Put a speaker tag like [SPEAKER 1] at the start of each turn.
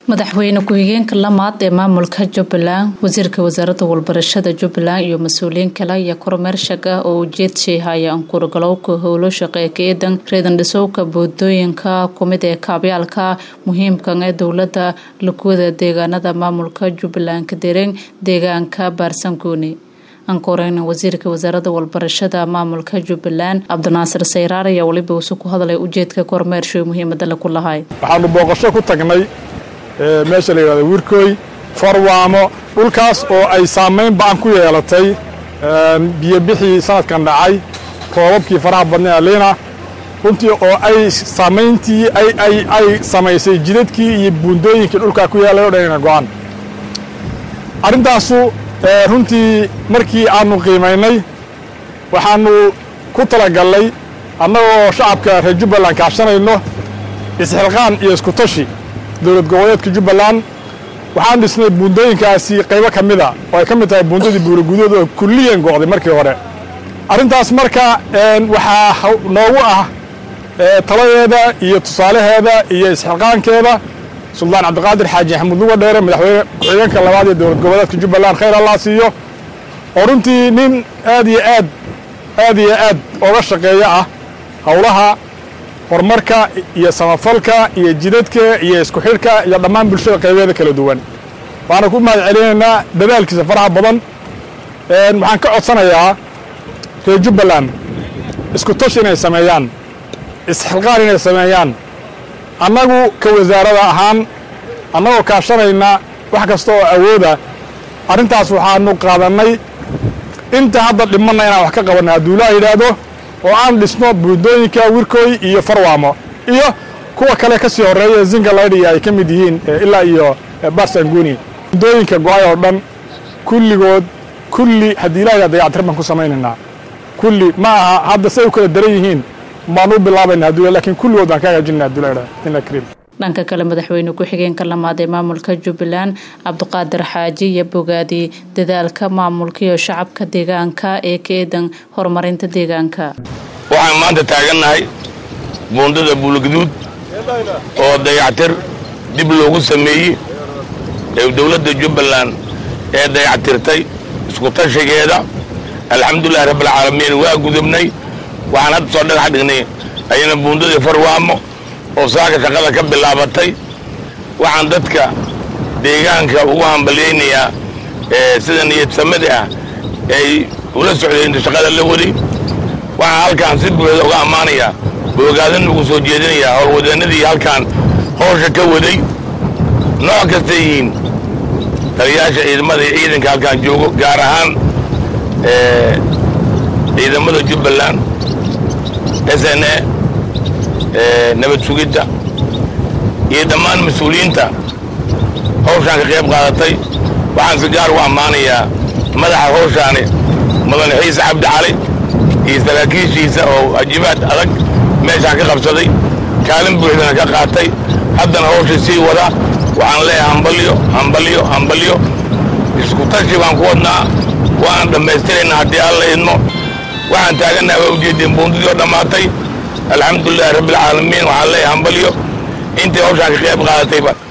[SPEAKER 1] madaxweyne ku-xigeenka lamaad ee maamulka jubbaland wasiirka wasaaradda walbarashada jubbaland iyo mas-uuliyiin kale ayaa kormeer shag ah oo ujeedshay haya ankuurgalowka howlo shaqee ka-eedan reedandhisowka boodooyinka kumid ee kaabyaalka muhiimkan ee dowladda lakuwada deegaanada maamulka jubbaland kadereen deegaanka baarsanguuni ankoreyna wasiirka wasaaradda walbarashada maamulka jubbaland cabdinaasir sayraar ayaa weliba usu ku hadlay ujeedka kormeershoy muhiimada laku lahay
[SPEAKER 2] waxaanu booqasho ku tagnay meesha la yidhahdo wirkooy farwaamo dhulkaas oo ay saamayn ba'an ku yeelatay biyobixii sanadkan dhacay roobabkii faraha badnay aliina runtii oo ay saamayntii ay samaysay jidadkii iyo buundooyinkii dhulkaa ku yaallay o dhanina go'an arrintaasu runtii markii aannu qiimaynay waxaannu ku talagallay annagoo shacabka reer jubbaland kaashanayno isxilqaan iyo iskutashi dowlad goboleedka jubbaland waxaan dhisnay buundooyinkaasi qaybo ka mida oo ay ka mid tahay buundadii buuragudood oo kulliyan go'day markii hore arrintaas marka waxaa noogu ah taladeeda iyo tusaalaheeda iyo isxilqaankeeda suldaan cabdiqaadir xaaji axmud luga dheere madaxweyne ku-xigeenka labaad ee dowlad goboleedka jubbaland khayr allah siiyo oo runtii nin aad iyo aad aad iyo aad ooga shaqeeya ah howlaha horumarka iyo samafalka iyo jidadka iyo isku xidhka iyo dhammaan bulshada qaybeeda kala duwan waxaana ku mahad celinaynaa dadaalkiisa faraha badan waxaan ka codsanayaa reer jubbaland isku tashi inay sameeyaan isxilqaan inay sameeyaan annagu ka wasaarada ahaan annagoo kaashanayna wax kasta oo awooda arrintaas waxaanu qaadannay inta hadda dhimanna inaan wax ka qabanna hadduu ilaa yidhaahdo oo aan dhisno buundooyinka wirkooy iyo farwaamo iyo kuwa kale ka sii horreeya zingalaydi ay ka mid yihiin ilaa iyo barsanguni buundooyinka go'ay oo dhan kulligood kulli haddii ilaahay dayactir baan ku samaynaynaa kulli ma aha hadda say u kala daran yihiin baan u bilaabayna hadduu lakin kulligood baan ka hagaajinna hadduu la idhaha kariim
[SPEAKER 1] dhanka kale madaxweyne ku-xigeenka lamaad ee maamulka jubbaland cabdiqaadir xaaji iyo bogaadi dadaalka maamulka iyo shacabka deegaanka ee ka eedan horumarinta deegaanka
[SPEAKER 3] waxaan maanta taagannahay buundada buulgaduud oo dayactir dib loogu sameeyey ee dowladda jubbaland ee dayactirtay isku tashigeeda alxamdulilahi rabbilcaalamiin waa gudubnay waxaan hadda soo dhagax dhignay ayana buundadii farwaamo oo saaka shaqada ka bilaabatay waxaan dadka deegaanka ugu hambalyaynayaa sida niyadsamada ah ay ula socday inta shaqada la waday waxaan halkaan si buuxda uga ammaanayaa boogaadan ugu soo jeedinayaa howlwadeenadii halkaan howsha ka waday nooc kastay yihiin taliyaasha ciidamada iyo ciidanka halkaan joogo gaar ahaan ciidamada jubbaland s n a nabad sugidda iyo dhammaan mas-uuliyiinta hawshaan ka qayb qaadatay waxaan si gaar ugu ammaanayaa madaxa hawshaani mudane xiise cabdi cali iyo saraakiishiisa oo ajibaad adag meeshaan ka qabsaday kaalin buuxdana ka qaatay haddana hawsha sii wada waxaan leeyahay hambalyo hambalyo hambalyo isku tashi baan ku wadnaa waan dhammaystiraynaa haddii alla idmo waxaan taagannaha waa ujeedeen buundadii oo dhammaatay alxamdulilahi rabbilcaalamiin waxaan leeyahay hambalyo intii hawshaan ka qayb qaadatayba